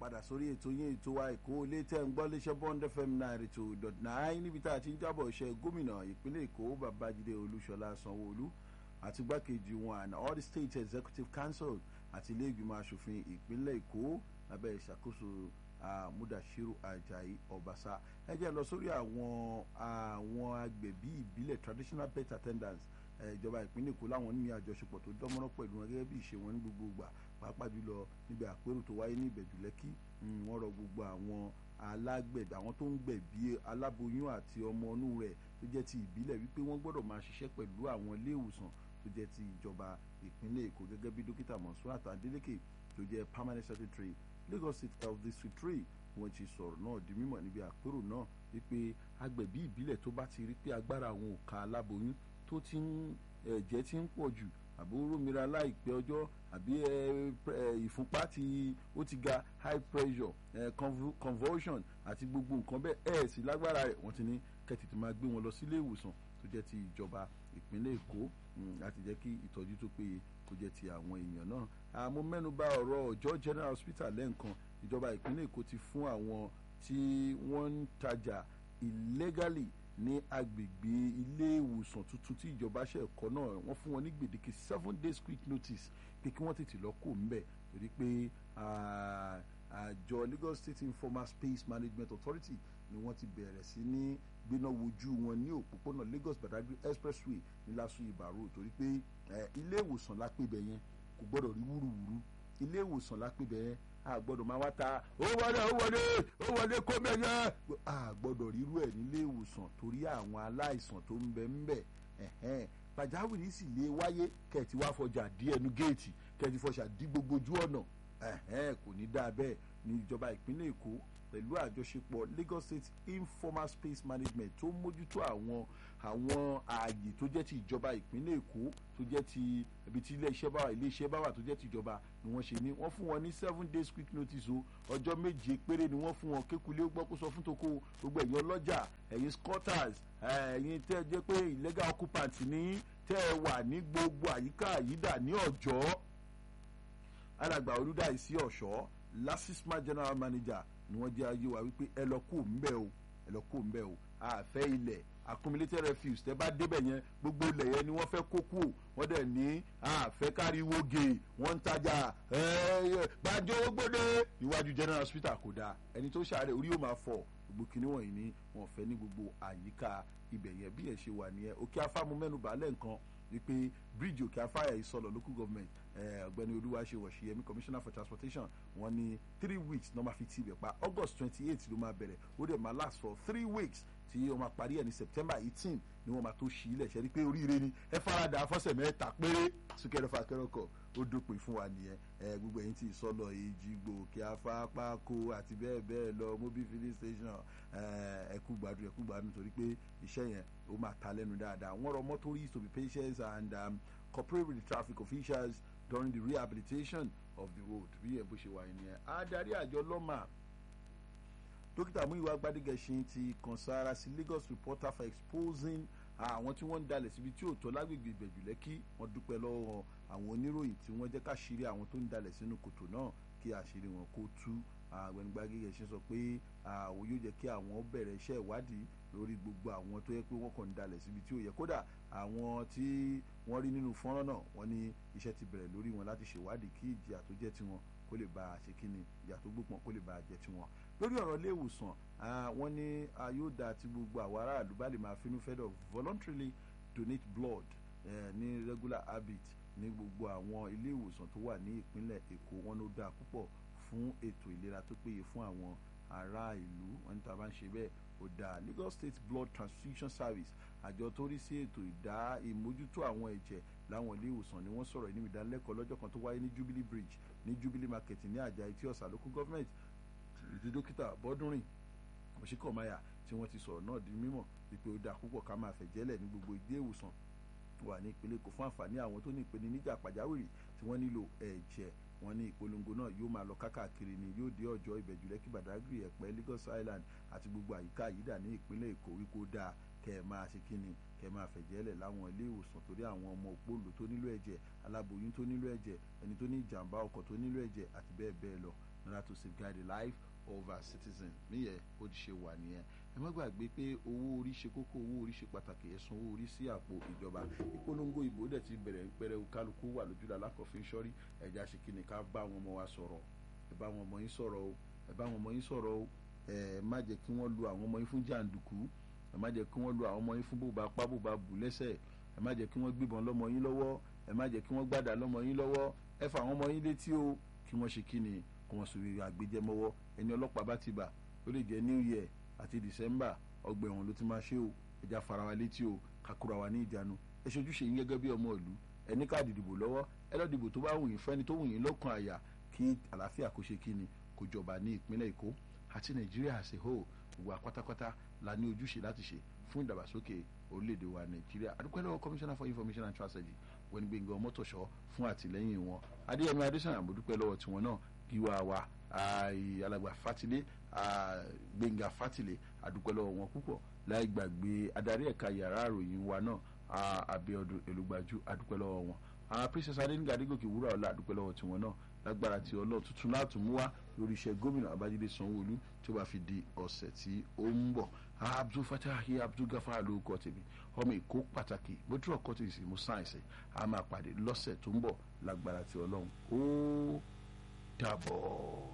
padà sórí ètò yín ètò wa èkó ilé tẹ́ ń gbọ́ léṣẹ́ bond fm ninety two dot nine níbi tá a ti ń jábọ̀ iṣẹ́ gómìnà ìpínlẹ̀ èkó babájídé olúṣọlá sanwó-olú àti gbákejì wọn and all the state executive council àti ilé ìgbìmọ̀ asòfin ìpínlẹ̀ èkó lábẹ́ ìṣàkóso mudashiru ajayi ọbaṣá ẹ jẹ́ lọ sórí àwọn àwọn agbẹ̀bí ìbílẹ̀ traditional pet attendants ìjọba ìpínlẹ̀ èkó láwọn ní àjọṣepọ̀ tó dánmọ́rán pẹ̀lú wọn gẹ́gẹ́ bí ìṣe wọn ní gbogbo ìgbà pàápàá jùlọ níbi àpérò tó wáyé ní ìbẹ̀jú lẹ́kì wọ́n rọ gbogbo àwọn alágbẹ̀bí àwọn tó ń gbẹ̀bí aláboyún àti ọmọ inú rẹ̀ tó jẹ́ ti ìbílẹ̀ wípé wọ́n gbọ́dọ̀ máa ṣiṣẹ́ pẹ̀lú àwọn ilé ìwòsàn tó jẹ́ ti ìjọba ìpínlẹ̀ èkó gẹ́gẹ́ bí dókítà Monsurat Adeleke tó jẹ́ permanent secretary Lagos State Health District three wọ́n ti sọ̀rọ̀ náà di mímọ̀ níbi àpérò náà wípé agbẹ̀bí ìbílẹ̀ tó bá ti rí pé agbára àwọn ò ka aláboyún tó ti ń ẹ̀jẹ̀ ti ń pọ̀ jù àbí rómìnira láìpẹ́ ọjọ́ àbí ìfúnpá tí ó ti ga high pressure convulsion àti gbogbo nǹkan bẹ́ẹ̀ ẹ̀ sì lágbára rẹ̀ wọ́n ti ní kẹ́tì tó máa gbé wọn lọ sílé ìwòsàn tó jẹ́ ti ìjọba ìpínlẹ̀ èkó láti jẹ́ kí ìtọ́jú tó péye kó jẹ́ ti àwọn èèyàn náà àmọ́ mẹ́nu bà ọ̀rọ̀ ọjọ́ general hospital lẹ́ǹkan ìjọba ìpínlẹ̀ èkó ti fún àwọn tí wọ́n ń tajà illegally ní agbègbè ilé ìwòsàn tuntun tí ìjọba ṣe ẹ̀kọ́ náà wọ́n fún wọn ní gbèdéke seven days quick notice pé kí wọ́n tètè lọ kó ńbẹ̀ torí pé àjọ Lagos State Informal Space Management Authority ni wọ́n ti bẹ̀rẹ̀ sí ní gbéná wojú wọn ní òpópónà Lagos Badagry expressway ní Lasu Ibaro torí pé ilé ìwòsàn lápébẹ̀ yẹn kò gbọ́dọ̀ rí wúruwúru ilé ìwòsàn lápébẹ̀ yẹn a gbọ́dọ̀ máa wá ta ó wọlé ó wọlé ó wọlé kó mẹyẹ a gbọ́dọ̀ rírú ẹ̀ nílé ìwòsàn torí àwọn aláìsàn tó ń bẹ ń bẹ ẹ̀hẹ́n pàjáwìrì sì lè wáyé kẹ̀tì wá fọjà dí ẹnu géètì kẹ̀tì fọjà dí gbogbo ojú ọ̀nà ẹ̀hẹ́n kò ní dáa bẹ́ẹ̀ ní ìjọba ìpínlẹ̀ Èkó pẹ̀lú àjọṣepọ̀ Lagos State Informal Space Management tó mójútó àwọn àwọn ààyè tó jẹ́ ti ìjọba ìpínlẹ̀ Èkó tó jẹ́ ti ibi tí ilé iṣẹ́ bá wà ilé iṣẹ́ bá wà tó jẹ́ ti ìjọba ni wọ́n ṣe ní wọ́n fún wọn ní seven days quick notice o ọjọ́ méje péré ni wọ́n fún wọn kékulé ó gbọ́ kó sọ fún toko gbogbo ẹ̀yin ọlọ́jà ẹ̀yin squatters ẹ̀yin tẹ́ ẹ jẹ́ pé illegal occupant ní tẹ́ ẹ wà ní gbogbo àyíká àyídà ní ọ̀jọ́ alàgbà olùdáìsí ọ̀ṣọ́ lasisma general manager ni wọ́n jẹ́ ayé wa wípé ẹ lọ kó ń bẹ́ o ẹ lọ kó ń bẹ́ o àfẹ́ ilẹ̀ accumulated refuse tẹ́ bá débẹ̀ yẹn gbogbo ilẹ̀ yẹn ni wọ́n fẹ́ kó kú wọ́n dẹ̀ ní àfẹ́ káríwó gè wọ́n ń tajà gbàjọ́ gbódé iwájú general hospital kò dáa ẹni tó ṣàárẹ̀ orí yóò máa fọ́ gbogbo kinní wọ̀nyí ni wọ́n fẹ́ ní gbogbo àyíká ibẹ̀ yẹn bí ẹ̀ ṣe wà nìyẹn òkè afámu mẹ́nu bàálẹ̀ nǹkan wípé bíríìjì òkè afáyà ìsọlọ local government ọ̀gbẹ́ni olúwaṣe wọ̀ṣíyẹmí commissioner for transportation wọ́n ní three weeks ní wọ́n máa fi ti ibẹ̀ pa august twenty eight ló máa bẹ̀rẹ̀ ó dẹ̀ máa last for three weeks tí wọ́n máa parí ẹ̀ ní september eighteen ni wọ́n máa tó ṣí ilẹ̀ ṣe rí pé oríire ni ẹ farada afọ́sẹ̀ mẹ́ta péré súnkẹrẹ fàkẹrẹ kọ ó dópin fún wa nìyẹn ẹ gbogbo ẹ̀yin tí ìsọlọ èjìgbò kí afápákó àti bẹ́ẹ̀ bẹ́ẹ̀ lọ mobile filling station ẹ kú gbádùn ẹ kú gbádùn torí pé iṣẹ́ yẹn ó máa ta lẹ́nu dáadáa wọ́n rọ motorists to be patient and um, cooperate with the traffic officials during the rehabilitation of the road bí ẹ bó ṣe wà nìyẹn adarí àjọ lọ́mà dókítà Múyìwá Gbádégẹṣin ti kàn sára sí Lagos reporter for exposing àwọn tí wọ́n ń dalẹ̀ síbi tí ò tọ́ lágbègbè Ìbẹ̀jú Lẹ́kì wọ́n dúpẹ́ lọ́wọ́ àwọn oníròyìn tí wọ́n jẹ́ káṣírí àwọn tó ń dalẹ̀ sínú kòtò náà kí àṣírí wọn kó tú Ọ̀gbẹ́ni Gbádégẹṣin sọ pé àwọn yóò jẹ́ kí àwọn bẹ̀rẹ̀ iṣẹ́ ìwádìí lórí gbogbo àwọn tó yẹ pé wọ́n kàn ń dalẹ̀ síbi tí ò yẹ kódà àwọn tí wọ́n rí nínú fọ́nrán náà wọ́n ní iṣẹ́ ti bẹ̀rẹ̀ lórí wọn láti ṣèwádìí kí ìjìyà tó jẹ́ tiwọn kó lè bá a ṣe kí ni ìyà tó gbópọn kó lè bá a jẹ́ tiwọn lórí ọ̀rọ̀ ilé ìwòsàn wọ́n ní yóò dáa tí gbogbo àwọn aráàlú bá lè máa finú fẹ́dọ̀ voluntarily donate blood ní regular habit ní gbogbo àwọn ilé ìwòsàn tó wà ní ìpínlẹ̀ Èkó wọn ló dáa púpọ̀ fún ètò ìlera tó péye fún àwọn ará ìlú wọn ní tá a bá ń ṣe bẹ́ẹ̀ ó dáa Lagos State Blood Transfusion Service àjọ tó rí sí ètò ìdá ìmójútó àwọn ẹ̀jẹ̀ láwọn ilé ìwòsàn ni wọ́n sọ̀rọ̀ níbi ìdánilẹ́kọ̀ọ́ lọ́jọ́ kan tó wáyé ní Jubilee Bridge ní Jubilee Market ní àjà etí ọ̀sà local government ìdí dókítà bọ́dúnrìn òṣìkọ̀máyà tí wọ́n ti sọ̀rọ̀ náà di mímọ̀ wípé ó dáa púpọ̀ ká máa fẹ̀jẹ̀lẹ̀ ní gbogbo ilé ìwòsàn wà ní ìpínlẹ̀ Èkó fún àǹfààní àwọn tó ní ìpèníjà pàjáwìrì tí wọ́n nílò ẹ̀jẹ̀ wọ́n ní ìpolongo náà yóò máa lọ kákàkiri ni yóò dé ọjọ́ ìbẹ̀jú lẹ́kì Badagry ẹ̀pẹ́ Lagos Island àti gbogbo àyíká àyídà ní ìpínlẹ̀ Èkó wípé ó dáa kẹ́ ẹ máa ṣe kí ni kẹ́ ẹ máa fẹ̀jẹ̀ lẹ̀ láwọn ilé ìwòsàn torí àwọn ọmọ òpóòlù tó nílò ẹ̀jẹ̀ aláboyún tó nílò ẹ̀jẹ̀ ẹni tó ní ìjàmbá ọkọ̀ tó nílò ẹ̀jẹ̀ àti bẹ́ẹ̀ bẹ́ẹ̀ lọ nira to safeguard the life of our citizen níyẹn ó ti ṣe wà nìyẹn ẹ má gbàgbé pé owó orí ṣe kókó owó orí ṣe pàtàkì ẹ san owó orí sí àpò ìjọba ìpolongo ìbò dẹ̀ ti bẹ̀rẹ̀ pẹrẹ kálukú wà lójúdà lákọ̀ọ́fin sọ́rí ẹ̀já ṣe kí ni ká bá àwọn ọmọ wa sọ̀rọ̀ ẹ bá àwọn ọmọ yín sọ̀rọ̀ o ẹ bá àwọn ọmọ yín sọ̀rọ̀ o ẹ má jẹ́ kí wọ́n lu àwọn ọmọ yín fún jàǹdùkú ẹ má jẹ́ kí wọ́n lu àwọn ọmọ yín fún bóba pa bóba bù lẹ́sẹ̀ ẹ má jẹ́ kí wọ́n gbébọn lọ́mọ yín lọ́wọ́ ẹ má jẹ́ kí wọ́n gbàdá lọ́mọ yín lọ́wọ́ ẹ fà àwọn ọmọ yín létí o kí wọ́n ṣe kí ni kí wọ́n sòrò àgbéjẹmọ́wọ́ ẹni ọlọ́pàá bá ti bà ó lè jẹ́ new year àti december ọgbà ẹ̀wọ̀n ló ti máa ṣe o ẹja fara wa létí o kakura wa ní ìjánu ẹ ṣojúṣe yín gẹ́gẹ́ bí ọmọ ìlú ẹ ní káàdì ìdìbò lọ́wọ́ ẹ lọ́ọ́ dìbò tó bá wù yín fẹ́ni tó wù yín lọ́kàn àyà kí àlàáfíà kó ṣe kíni kó jọba ní ìpínlẹ̀ èkó àti nàìjíríà as a whole gbogbo apátápátá la ní ojúṣe láti ṣe fún ìdàgbàsókè orílẹ̀-èdè wa nàìjíríà adúpẹ́ lọ́wọ́ commissioner for information and strategy wọ́n gbẹ̀ngàn mọ́tòṣọ́ fún àtìlẹ́yìn wọn adéyẹmí adésànyà mo dúpẹ́ lọ́wọ́ tiwọn náà gíwá wa alàgbà fatilé gbẹ̀ngà fatilé adúpẹ́ lọ́wọ́ wọn púpọ̀ láì gbàgbé adarí ẹ̀ka yàrá àròyìn wa náà abiodun elugbajú adúpẹ́ lọ́wọ́ wọn àwọn princess adéníga adégòkè wúrà ọlá adúpẹ́ lọ́wọ́ tiwọn náà lágbára tí ọlọ́run tuntun láti mú wá lórí iṣẹ́ gómìnà abájídé sanwóolu tí ó bá fi di ọ̀sẹ̀ tí ó ń bọ̀ abdul fatahi abdul gafar ló kọ́ tèmi ọmọ èkó pàtàkì bójú ọkọ tí mo sáyẹnsì a máa pàdé lọ́sẹ̀ tó ń bọ̀ lágbára tí ọlọ́run ó dàbọ̀.